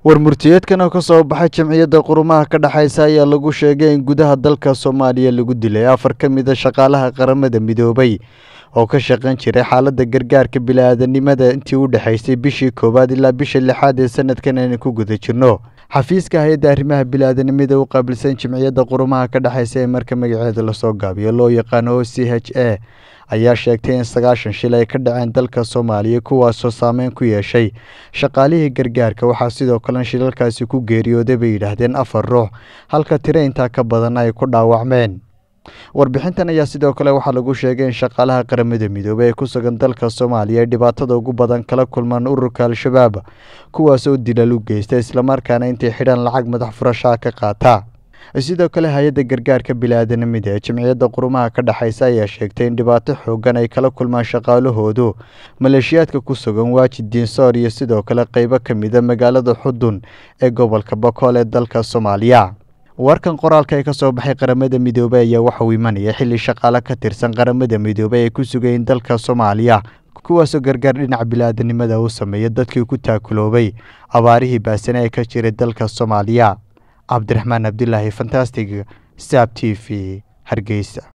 war murtiyeedkan oo ka soo baxay jamciyadda qurumaha ka dhexaysa ayaa lagu sheegay in gudaha dalka soomaaliya lagu dilay afar ka mid a shaqaalaha qaramada midoobay oo ka shaqayn jiray xaaladda gargaarka bili-aadanimada intii u dhexaysay bishii koowaad ilaa bisha lixaad ee sanadkan aynu ku guda jirno xafiiska hay-adda arrimaha bili-aadanimada u qaabilsan jamciyadda qurumaha ka dhexaysa ee marka magaceeda lasoo gaabiyo loo yaqaano o c h a ayaa sheegtay in sagaashan shil ay ka dhaceen dalka soomaaliya kuwaasoo saameyn ku yeeshay shaqaalihii gargaarka waxaa sidoo kalena shilalkaasi ku geeriyooday bay yidhaahdeen afar ruux halka tiro intaa ka badan ay ku dhaawacmeen warbixintan ayaa sidoo kale waxaa lagu sheegay in shaqaalaha qaramada midoobey ee ku sugan dalka soomaaliya ay dhibaatada ugu badan kala kulmaan ururka al-shabaab kuwaasoo dilal u geysta islamarkaana intay xidhaan lacag madax furashaa ka qaata sidoo kale hay-adda gargaarka bili-aadanimada ee jamciyadda qurumaha ka dhexaysa ayaa sheegtay in dhibaato xoogan ay kala kulmaan shaqaalahoodu maleeshiyaadka ku sugan waajid diinsoor iyo sidoo kale qeybo ka mida magaalada xudun ee gobolka bokool ee dalka soomaaliya warkan qoraalka ee ka soo baxay qaramada midoobey ayaa waxa uu imanaya xilli shaqaale ka tirsan qaramada midoobey ay ku sugayeen dalka soomaaliya kuwaasoo gargaar dhinaca bili-aadanimada u sameeya dadkii ku taakuloobay abaarihii baasane ee ka jiray dalka soomaaliya cabdiraxmaan cabdilaahi fantastig saab t v hargeysa